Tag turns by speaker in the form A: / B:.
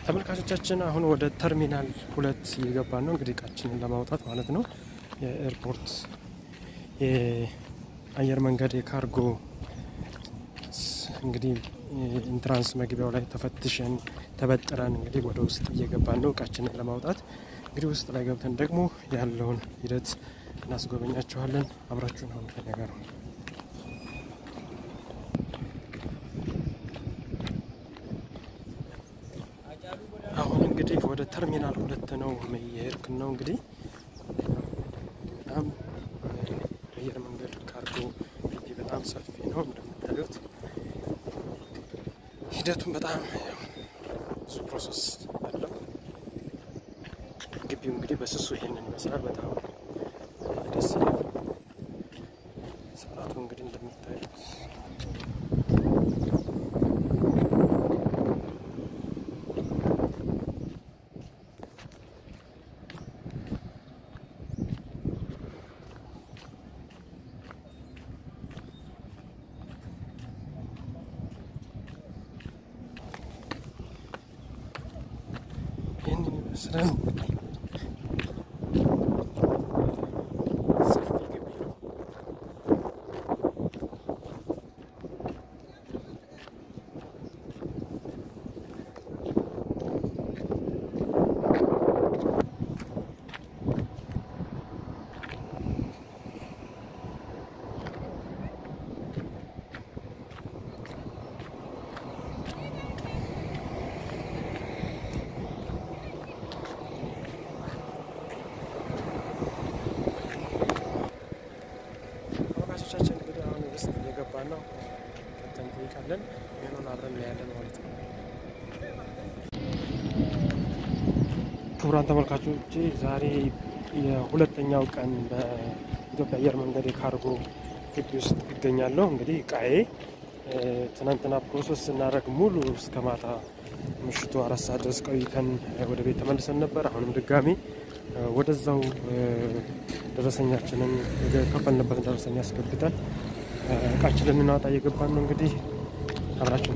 A: ተመልካቾቻችን አሁን ወደ ተርሚናል ሁለት እየገባን ነው። እንግዲህ እቃችንን ለማውጣት ማለት ነው። የኤርፖርት የአየር መንገድ የካርጎ እንግዲህ ኢንትራንስ መግቢያው ላይ ተፈትሸን ተበጥረን እንግዲህ ወደ ውስጥ እየገባን ነው እቃችንን ለማውጣት። እንግዲህ ውስጥ ላይ ገብተን ደግሞ ያለውን ሂደት እናስጎበኛችኋለን። አብራችሁን አሁን ከኛ ጋር ነው። አሁን እንግዲህ ወደ ተርሚናል ሁለት ነው የሄድክን ነው እንግዲህ በጣም አየር መንገድ ካርጎ ግቢ በጣም ሰፊ ነው እንደምታዩት። ሂደቱም በጣም ብዙ ፕሮሰስ አለው። ግቢው እንግዲህ በስሱ ይሄንን ይመስላል። በጣም ደስ ይላል። ሰዓቱ እንግዲህ እንደምታዩት ይህንን ይመስላል። ሰፊ ግቢ ነው። ተመልካቾቻችን እንግዲህ አሁን ውስጥ እየገባን ነው። ገብተን እንጠይቃለን። ይህንን አብረን እናያለን ማለት ነው። ክቡራን ተመልካቾች ዛሬ የሁለተኛው ቀን በኢትዮጵያ አየር መንገድ የካርጎ ግቢ ውስጥ ይገኛለሁ። እንግዲህ እቃዬ ትናንትና ፕሮሰስ ስናደርግ ሙሉ እስከ ማታ ምሽቱ አራት ሰዓት ድረስ ቆይተን ወደ ቤት ተመልሰን ነበር። አሁንም ድጋሚ ወደዛው ደረሰኛችንን የከፈልንበትን ደረሰኛ አስገብተን እቃችንን ልናወጣ እየገባን ነው። እንግዲህ አብራችሁ